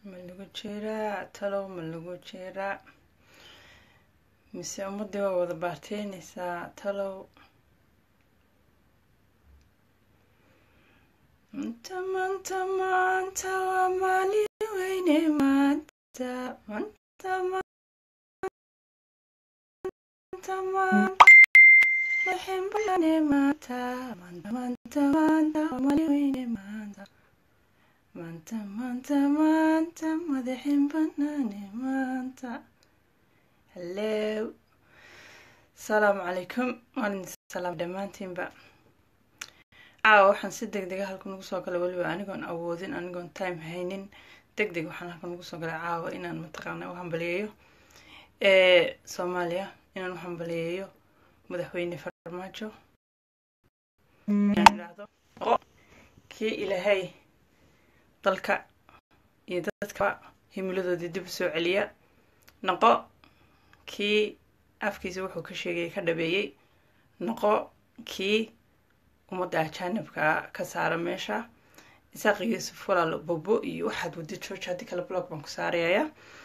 ma lagu jiraa talow ma lagu jiraa mise ummadii waa wada baarteyneysaa talow manta manta maanta waa maalin weyne maanta manta manta maanta waxaan balane maanta manta manta maanta waa maalin weyne maanta maanta maanta maanta madaxin banaane maanta hallow asalaamu calaykum maalin salaam dhammaantiinba caawa waxaan si deg dega halkan ugu soo galay weliba anigoon awoodin anigoon time haynin deg deg waxaan halkan ugu soo galay caawa inaan mataqaana u hambaliyeeyo soomaaliya inaan u hambaliyeeyo madaxweyne farmaajo inaan idhaahdo kii ilaahay dalka iyo dadka himiladoodii dib u soo celiya noqo kii afkiisa wuxuu ka sheegayay ka dhabeeyey noqo kii ummadda ajaanibka ka saara meesha isaaq yuusuf walaalo bobo iyo waxaad wadi george haddii kale blog baan ku saarayaya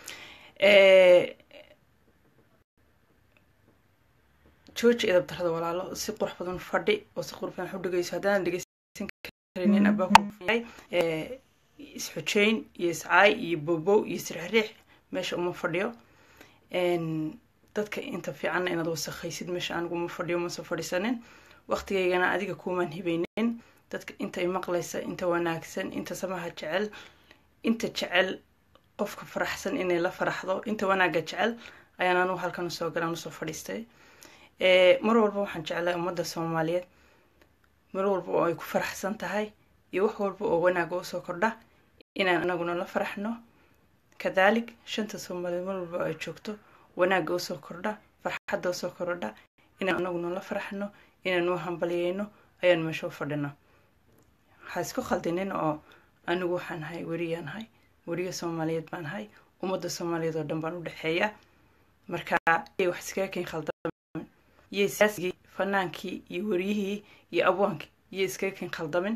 george edab darada walaalo si qurux badan fadhi oo si qurux badan u dhegeyso haddaan dhegeysan karinin abaakuyahay isxujeyn iyo iscaay iyo bobow iyo sirxiriix meesha uma fadhiyo dadka inta fiicanna inaad wasakhaysid meesha anigu uma fadhiyo mase fadhiisanin waqtigaygana adiga kuumaan hibaynin dadka inta i maqlaysa inta wanaagsan inta samaha jecel inta jecel qofka faraxsan inay la faraxdo inta wanaagga jecel ayaan anugu halkan usoo galaan usoo fadhiistay mar walba waxaan jeclay ummadda soomaaliyeed mar walba oo ay ku faraxsan tahay iyo wax walba oo wanaaga usoo kordha inaan anaguna la faraxno kadalik shanta soomaaliyeed mar walba oo ay joogto wanaagga usoo kordha farxadda usoo kordha inaan anaguna la faraxno inaan u hambaliyeyno ayaan meesha u fadhina waxaa isku khaldinin oo anigu waxaan ahay weriyaan ahay weriye soomaaliyeed baan ahay ummadda soomaaliyeed oo dhan baan u dhexeeya marka yay wax iskaga keen khaldamin yay siyaasigii fanaankii iyo weriyihii iyo abwaankii yay iskaga keen khaldamin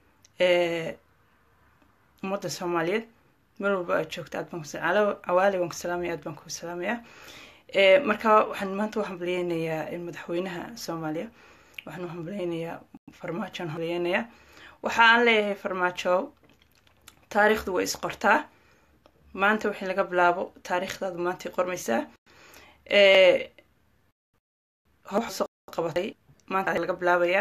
ummadda soomaaliyeed mar walba aad joogta aad baan cawaali baan ku salaamaya aad baan ku salaamayaa marka waxaan maanta u hambaliyeynayaa madaxweynaha soomaaliya waxaan u hambaliyeynayaa farmaajo aan hambaliyeynayaa waxa aan leeyahay farmaajo taariikhdu way isqortaa maanta wixii laga bilaabo taariikhdaadu maantay qormaysaa howxa soo qabatay maanta laga bilaabayaa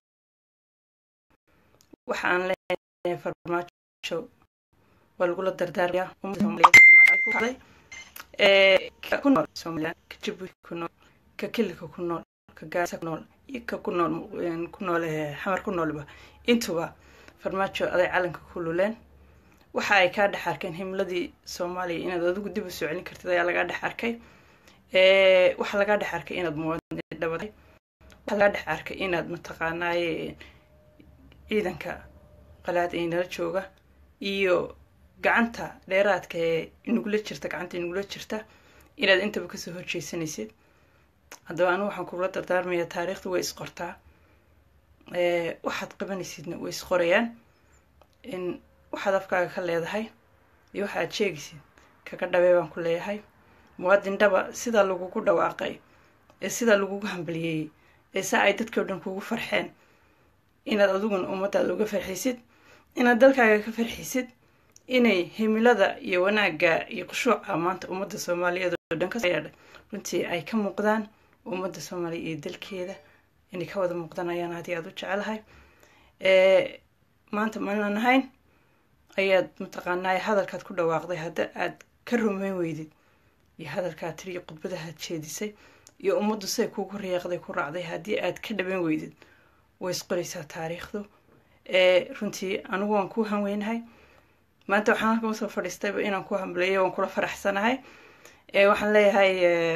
waxa aan leeyahay farmaajo waa lagula dardaarmayaa ummadda soomaaliyeed ku nool somalilan ka jabuuti ku nool ka kelika ku nool ka gaasa ku nool iyo ka ku nool ku nool xamar ku noolba intuba farmaajo aday calanka ku luleen waxa ay kaa dhex arkeen himladii soomaaliya inaad adigu dib u soo celin kartid ayaa lagaa dhex arkay waxaa lagaa dhex arkay inaad muwaadiniin dhabatay waxaa lagaa dhex arkay inaad mataqaanaaye ciidanka qalaad ee nala jooga iyo gacanta dheeraadka ee inugula jirta gacanta inugula jirta inaad intaba kasoo horjeysanaysid haddaba anigu waxaan kugula dardaarmayaa taariikhda way isqortaa waxaad qabanaysidna way isqorayaan in waxaad afkaaga ka leedahay iyo waxa aad sheegaysid kaga dhabee baan ku leeyahay muwaadin dhaba sidaa lagugu dhawaaqay ee sidaa lagugu hambaliyeeyey ee saa ay dadkii o dhan kugu farxeen inaad adiguna ummadaada uga farxisid inaad dalkaaga ka farxisid inay himilada iyo wanaagga iyo khushuuca maanta ummadda soomaaliyeed oo dhan kayeedhay runtii ay ka muuqdaan ummadda soomaaliya iyo dalkeeda inay ka wada muuqdaan ayaan aad iyo aada u jecelahay maanta maanan ahayn ayaad mataqaanaa hadalkaad ku dhawaaqday hadda aad ka rumeyn weydid iyo hadalkaad tiri iyo khudbadahaad jeedisay iyo ummaddu siday kugu riyaaqday ku raacday haddii aad ka dhaban weydid way isqoraysaa taariikhdu runtii anigu waan ku hanweynahay maanta waxaan halkan usoo fadhiistayba inaan ku hambaleeyo waan kula faraxsanahay waxaan leeyahay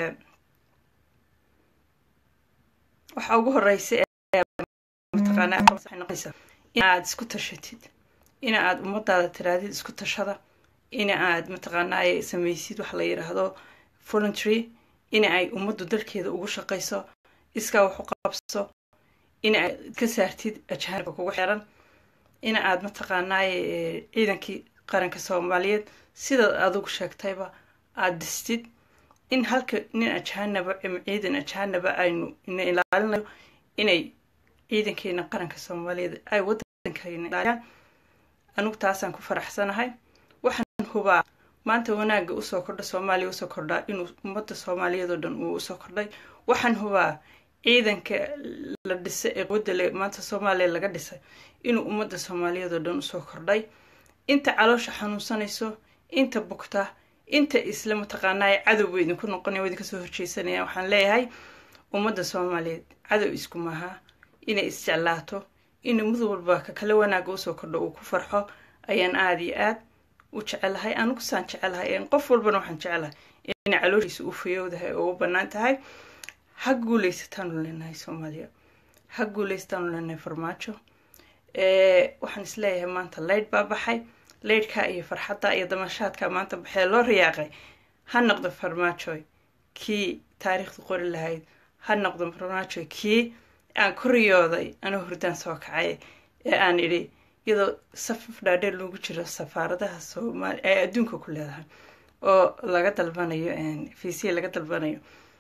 waxa ugu horeysa mataqaana noqonaysa in aad isku tashatid in aad ummadaada tiraadid isku tashada in aad mataqaanaaye samaysid waxa la yidhaahdo voluntary in ay ummaddu dalkeeda ugu shaqayso iskaa wax u qabso in aad ka saartid ajaanibka kugu xiran in aad mataqaanaaye ciidankii qaranka soomaaliyeed sidaad adigu sheegtayba aada distid in halka nin ajaanaba ama ciidan ajaanaba aynu ina ilaalinayo inay ciidankeena qaranka soomaaliyeed ay waddankeena ilaaliyaan anigu taasaan ku faraxsanahay waxaan hubaa maanta wanaagga usoo kordha soomaaliya usoo kordhaa inuu ummadda soomaaliyeed oo dhan uu usoo kordhay waxaan hubaa ciidanka la dhisay ee quwadda le maanta soomaaliya laga dhisay inuu ummadda soomaaliyeed oo dhan usoo kordhay inta caloosha xanuunsanayso inta bugta inta isla mataqaanaa cadowba idinku noqonaya waa idinka soo horjeysanaya waxaan leeyahay ummadda soomaaliyeed cadow isku maaha inay isjeclaato in mid walba ka kale wanaagga usoo kordho uu ku farxo ayaan aada iyo aad u jecelahay anigu saan jecelahay qof walbana waxaan jecelahay inay calooshiisa u fayowdahay oo u bannaan tahay ha guuleysataanu leenahay soomaaliya ha guuleysataanu leenahay farmaajo waxaan isleeyahay maanta leydh baa baxay leydhkaa iyo farxadda iyo damashaadka maanta baxee loo riyaaqay ha noqdo farmaajoy kii taariikhda qori lahayd ha noqdo farmaajoy kii aan ku riyooday anuu hurdaan soo kacay ee aan idhi iyadoo safaf dhaadheer loogu jiro safaaradaha soomaali ee adduunka ku leedahay oo laga dalbanayo fiisiya laga dalbanayo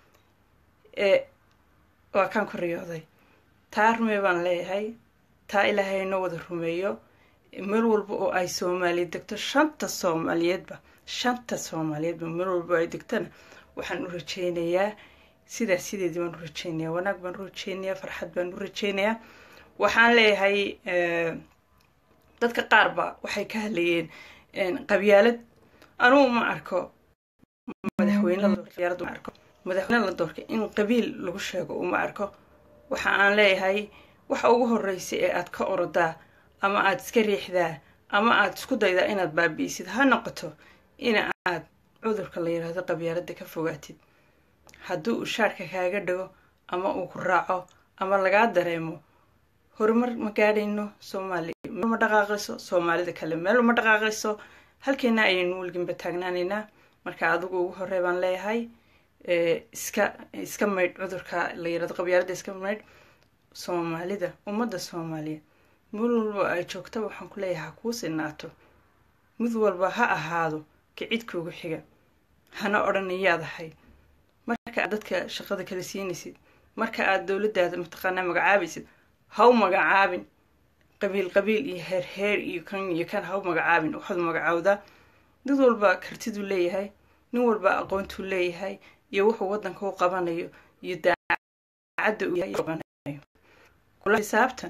waa kaan ku riyooday taa rumey baan leeyahay taa ilaahay noo wada rumeeyo meel walba oo ay soomaaliya degto shanta soomaaliyeedba shanta soomaaliyeedba meel walba ay degtona waxaan u rajeynayaa sidaas sideedii baan u rajeynayaa wanaag baan u rajeynayaa farxad baan u rajeynayaa waxaan leeyahay dadka qaar ba waxay ka hadlayeen qabyaalad anugu ma arko madaxweyne ma arko madaxweyne la doorka in qabiil lagu sheego uma arko waxa aan leeyahay waxa ugu horeysa ee aad ka orodaa ama aada iska riixdaa ama aada isku daydaa inaad baabi'isid ha noqoto in aad cudurka la yidhaahdo qabyaaladda ka fogaatid haddii uu shaarka kaaga dhago ama uu ku raaco ama lagaa dareemo horumar ma gaadhayno soomaaliya meel ma dhaqaaqayso soomaalida kale meel ma dhaqaaqayso halkeena ayaynu weliginba taagnaanaynaa marka adigu ugu horey baan leeyahay iska iska maydh cudurka la yirahdo qabyaaladda iska maydh soomaalida ummadda soomaaliyeed mid walba ay joogtaba waxaan ku leeyahay ha kuu sinaato mid walba ha ahaado kicidkuugu xiga hana odhanayaad ahay marka aad dadka shaqada kala siinaysid marka aad dowladdaada mataqaanaa magacaabaysid ha u magacaabin qabiil qabiil iyo heer heer iyo kan iyo kan ha u magacaabin waxaad magacaawdaa mid walba kartiduu leeyahay nin walba aqoontuu leeyahay iyo wuxuu waddanka u qabanayo iyo daacadda uu qabanayo kula xisaabtan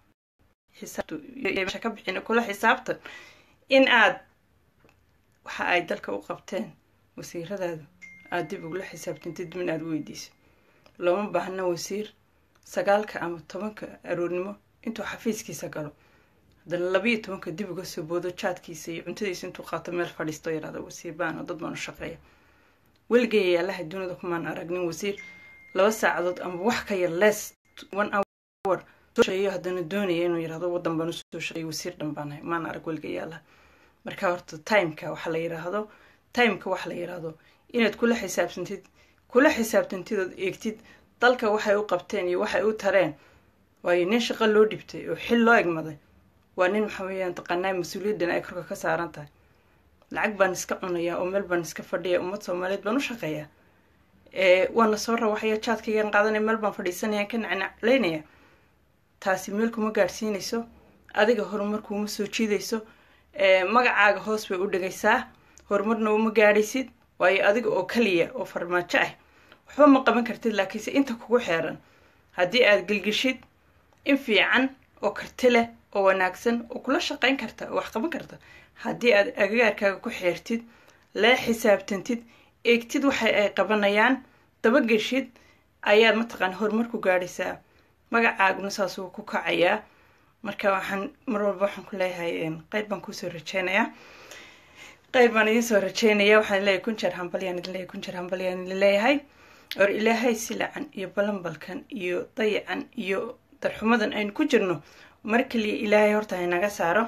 xisaabta ka bixin kula xisaabtan in aad waxa ay dalka u qabteen wasiiradaadu aada dib ugula xisaabtantid dib in aad u weydiiso looma baahna wasiir sagaalka ama tobanka aroornimo intuu xafiiskiisa galo haddana labayo tobanka dib uga soo boodo jaadkiisa iyo cuntadiisa intuu qaato meel fadhiisto yaraado wasiir baan oo dad baan u shaqeeya weligay yaalaha dunida kumaan aragnin wasiir laba saacadood ama wax ka yar less one hour sooshaqeeyo haddana doonaya inuu yirahdo waddan baan usoo shaqeeyo wasiir dhan baan ahay maan arag weligay yaalaha marka horta timeka waxa la yiraahdo timeka waxa la yiraahdo inaad kula xisaabtantid kula xisaabtantid ood eegtid dalka waxay u qabteen iyo waxay u tareen waayo nin shaqo loo dhibtay oo xil loo egmaday waa nin waxa weeyaan taqaanaa mas-uuliyaddan ay korka ka saaran tahay lacag baan iska cunayaa oo meel baan iska fadhiya ummad soomaaliyeed baan u shaqeeyaa waana soo rawaxaya jaadkaygan qaadanaya meel baan fadhiisanaya ka nacnaclaynaya taasi meel kuma gaadhsiinayso adiga horumar kuuma soo jiidayso magacaaga hoos bay u dhigaysaa horumarna uma gaadhaysid waayo adiga oo kaliya oo farmaajo ah waxba ma qaban kartid laakiinse inta kugu xeeran haddii aad gelgishid in fiican oo karti leh oo wanaagsan oo kula shaqayn karta oo wax qaban karta haddii aad agagaarkaaga ku xeertid lee xisaabtantid eegtid waxa ay qabanayaan dabageshid ayaad mataqaan horumar ku gaadhaysaa magacaaguna saasuu ku kacayaa marka waxaan mar walba waxaan ku leeyahay qeyr baan kuusoo rajeynayaa qeyr baan idiin soo rajeynaya waxaan leeyahay kun jeer hambalyaan idin leeyahay kun jeer hambalyaan idin leeyahay or ilaahay silacan iyo balanbalkan iyo dayacan iyo darxumadan aynu ku jirno mar kaliya ilaahay horta haynaga saaro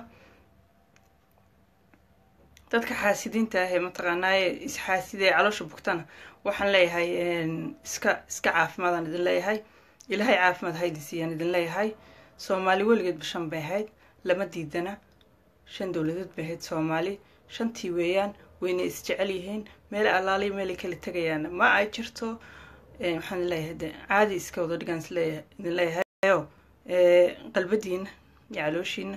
dadka xaasidiinta ah ee mataqaanaaye isxaasida ee caloosha bugtana waxaan leeyahay iska iska caafimaadaan idin leeyahay ilaahay caafimaad ha idin siiyaan idin leeyahay soomaali weligeed bashan bay ahayd lama diidana shan dowladood bay ahayd soomaali shantii weeyaan wayna isjecel yihiin meel allaaliy meelay kala tegayaana ma ay jirto waxaan leeyahay de caadi iska wada dhigaan isleeyahay idin leeyahayo qalbadiina iyo calooshiina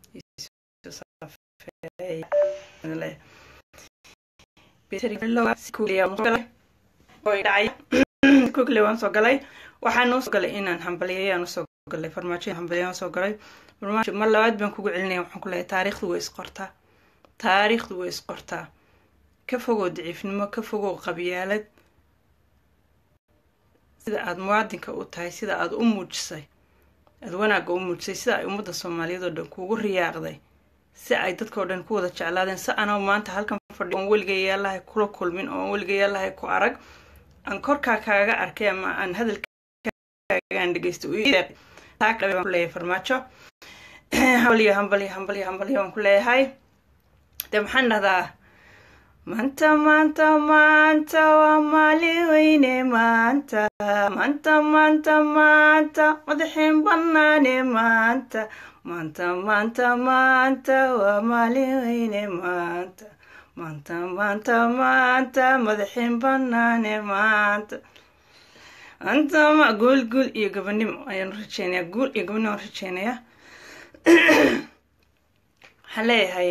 kugle waan soo galay waxaan noo soo galay inaan hambaliyayaan usoo galay farmaajo hambaliyaan soo galay farmaajo mar labaad baan kugu celinaya waxaan ku leeyahay taariikhdu way isqortaa taariikhdu way isqortaa ka fogow daciifnimo ka fogow qabyaalad sida aada muwaadinka u tahay sida aada u muujisay aada wanaagga u muujisay sida ay ummadda soomaaliyeed oo dhan kuugu riyaaqday si ay dadka oo dhan ku wada jeclaadeen si anoo maanta halkan fadhi oon weligay yaalahay kula kulmin oon weligay yaalahay ku arag aan korkaa kaaga arkay ama aan hadalkaagaan dhegeysta leeyahay farmaajo hambalyo hambalyo hambalyo hambalyo waan ku leeyahay dee maxaan dhahdaa maanta maanta maanta waa maalin weyne maanta maanta maanta maanta madaxin banaane maanta maanta maanta maanta waa maalin weyne maanta maanta maanta maanta madaxin banaane maanta maanta ma guul guul iyo gabanimo ayaan rajeynaya guul iyo gabanimo aan rajeynaya waxaan leeyahay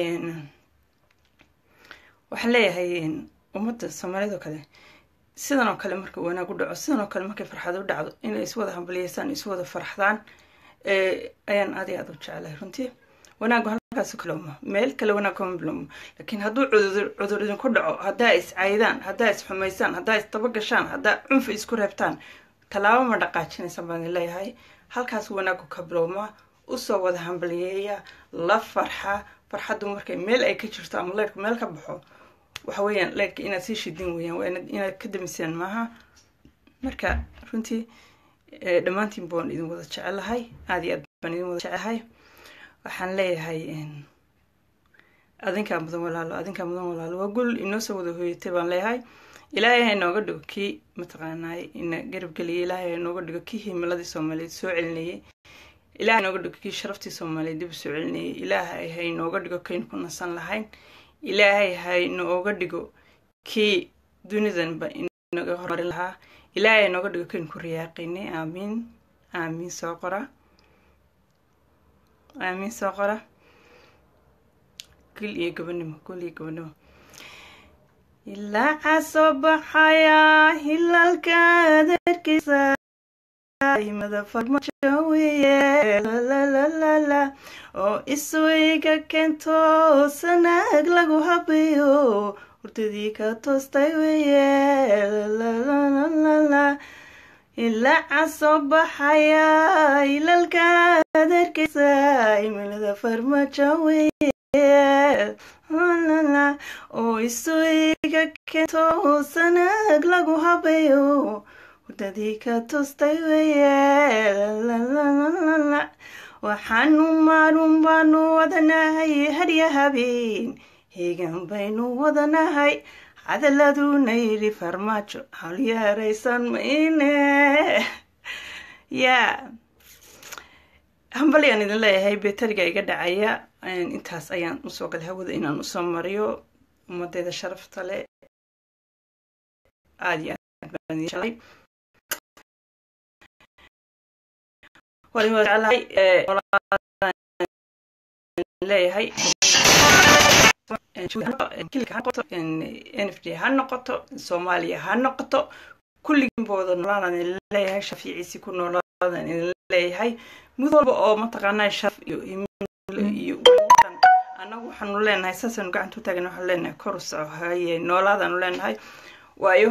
waxaan leeyahay ummadda soomaaliyad oo kale sidan oo kale marka wanaag u dhaco sidan oo kale markay farxad u dhacdo inay iswada hambalyeysaan iswada farxdaan ayaan aad iyo aad u jeclahay runtii wanaaggu halkaas kaloma meel kale wanaag kama bilowmo laakiin hadduu cudur cudur idinku dhaco haddaa is caydaan haddaa is xumaysaan haddaa is dabagashaan haddaa cunfi isku reebtaan tallaabo ma dhaqaajinaysan baan leeyahay halkaas wanaaggu ka bilowmaa usoo wada hambalyeeya la farxa farxaddu markay meel ay ka jirto ama leyrhka meel ka baxo waxa weeyaan leyrhka inaad sii shidin weeyaan waa inaad ka damisaan maaha marka runtii dhammaantiin baan idin wada jecelahay aad iyo aad baan idin wada jecelahay waxaan leeyahay adinkaa mudan walaalo adinkaa mudan walaalo waa gul inoo soo wada hooyatay baan leeyahay ilaahay ha inooga dhigo kii mataqaanaay ina garabgeliyay ilaahay ha inooga dhigo kii himiladii soomaaliyeed soo celinayay ilahay inooga dhigo kii sharaftii soomaaliyeed dib u soo celinayay ilaahay ha inooga dhigo kaynu ku nasan lahayn ilaahay ha inooga dhigo kii dunidanba inaga hormarin lahaa ilaahay ha inooga dhigo kaynu ku riyaaqaynay aamiin aamiin soo qora aamiin soo qora gul iyo gabanimo gul iyo gabanimo ilaaca soo baxaya hilalka adeerkiisa mada farmajo weye lalalala oo isweyga keento sanaag lagu habayo hurdadii ka toostay weye lalalala ilaaca soo baxaya hilalka adeerkiisa imilada farmajo weye oo isweyga keento sanaag lagu habayo hurdadii ka toostay weye waxaanu maalun baanu wadanahay hadya habeen heegan baynu wadanahay cadaladuna yidhi farmaajo halyaaraysan mayne yaa hambalyaan idin leeyahay beteriga iga dhacaya intaas ayaan usoo galay hawada inaan usoo mariyo ummadeeda sharafta leh aada iyo aad baan idin jeclay leeyahay n f d ha noqoto soomaaliya ha noqoto kulligiinbooda noolaadan leeyahay shafiiciisi ku noolaadan idin leeyahay mid walba oo mataqaanaa sharaf iyo iyo annagu waxaanu leenahay saasanu gacanta u taagan waxaanu leenahay kor u soco haye noolaadaanu leenahay waayo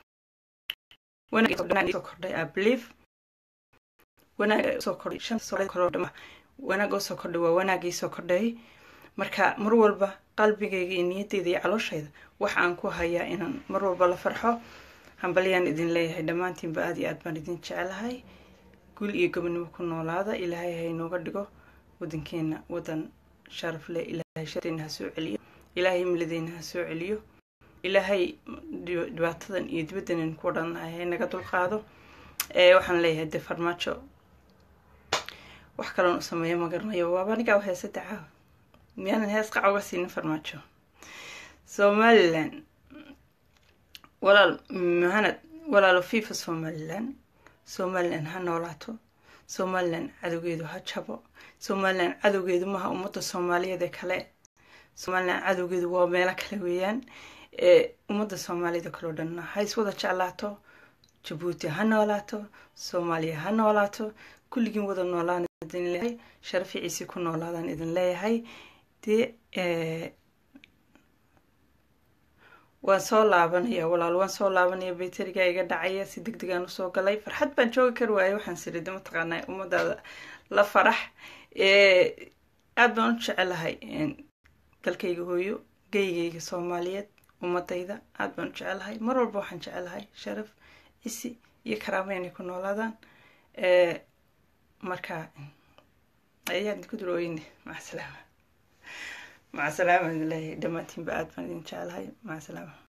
wanaag kordhay i believe wanaag soo kordhay shan soodhama wanaag oo soo kordhay waa wanaagii soo kordhay marka mar walba qalbigayga iyo niyadeyda iyo calooshayda wax aan ku hayaa inaan mar walba la farxo hambalyaan idin leeyahay dhammaantiinba aad iyo aad baan idin jecelahay gul iyo gobonimo ku noolaada ilaahay ha inooga dhigo wadankeena wadan sharaf leh ilaahay sharteena ha soo celiyo ilaahay miladeena ha soo celiyo ilaahay dhibaatadan iyo dibaddanan ku odhannahay ha naga dulqaado waxaan leeyahay de farmaajo wax kaloon u sameeyo ma garanayo waaba anigaa heesada caawa miyaanan hees qaca uga siinin farmaajo somalilan walaal mahanad walaalo fifa somalilan somalilan ha noolaato somalilan cadowgeedu ha jabo somalilan cadowgeedu maha ummadda soomaaliyeed ee kale somalilan cadowgeedu waa meelo kale weeyaan ee ummadda soomaaliyada kaleo dhanna ha iswada jeclaato jabuuti ha noolaato soomaaliya ha noolaato kulligiin wada noolaan idin leeyahay sharaficiisii ku noolaadaan idin leeyahay dee waan soo laabanaya walaal waan soo laabanaya bayteriga iga dhacaya si deg degaan usoo galay farxad baan joogi kari waayay waxaan sirida mataqaanaa ummadaada la farax aada baan u jecelahay dalkayga hooyo geygayga soomaaliyeed ummadayda aada baan u jecelahay mar walba waxaan jecelahay sharaf isi iyo karaama inay ku noolaadaan marka ayaan idinku durooyine maca salaama maca salaama idin leeyahay dhammaantiinba aada baan idin jecelahay maca salaama